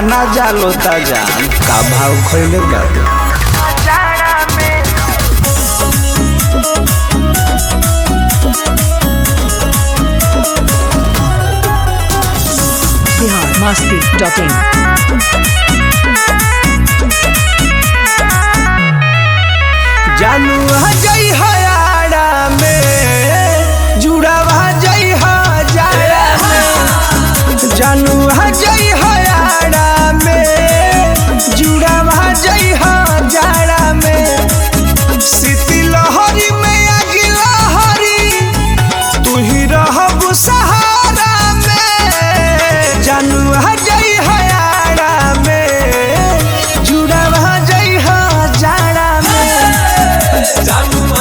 आना जालो ता जान का भाव खइले बाटे बिहार मस्ती डॉट इन जानू जई हयाड़ा में जुड़ावा जई हजारा में जानू जई हयाड़ा में जुड़ावा जई हजारा में सीती लहरी में आगी लहरी तू ही रहब सहारा में जानू जई हयाड़ा में जुड़ावा जई हजारा में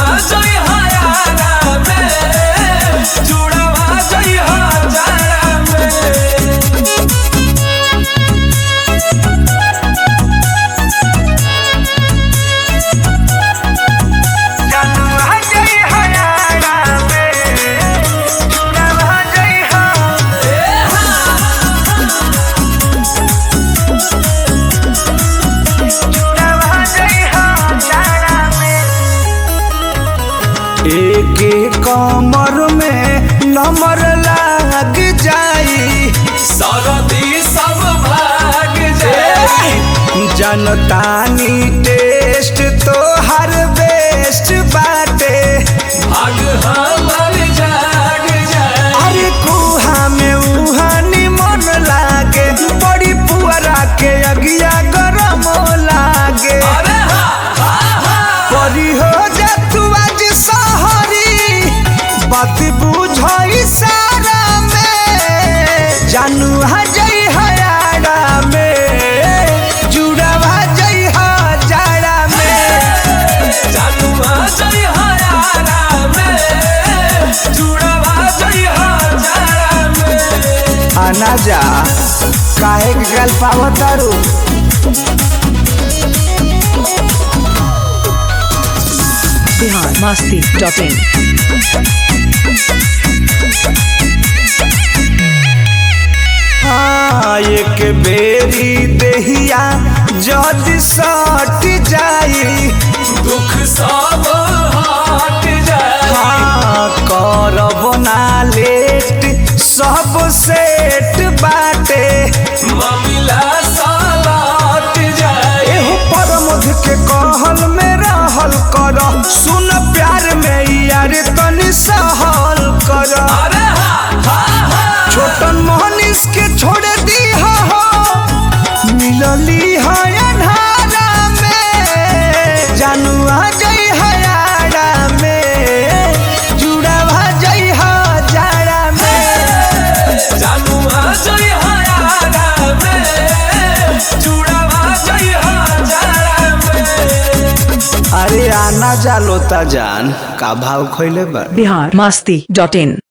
एक कमर में नंबर लाग जाई जनतानी टेस्ट तो हर बेस्ट बाटे अरे कुहा में उहानी मन लागे बड़ी पुअरा के अगिया गरम लागे परी हो जा तू आज सहरी बात बुझई सारा में जानू हजई हयाड़ा में जुड़वा जई हजारा में आना जा काहे के गल पावतारू बिहार मस्ती डॉट इन हाँ एक बेरी देहिया जद सट जाई दुख सब हट जाए हाँ करब ना लेट सब सेट बाटे मामिला सालट जाए एहो परमध के कहल में रहल कर सुन प्यार में यार तनी सहल कर अरे हा हा हा छोटन मोहनिस के छोड़ दी हो मिलली है अन्हारा में जानू आ जई हयाड़ा में जुड़ावा जई हजारा में जानू आ जई हयारा में चूड़ावा जई हजारा में अरे आना जालो ता जान का भाव खइले बा बिहार मस्ती डॉट इन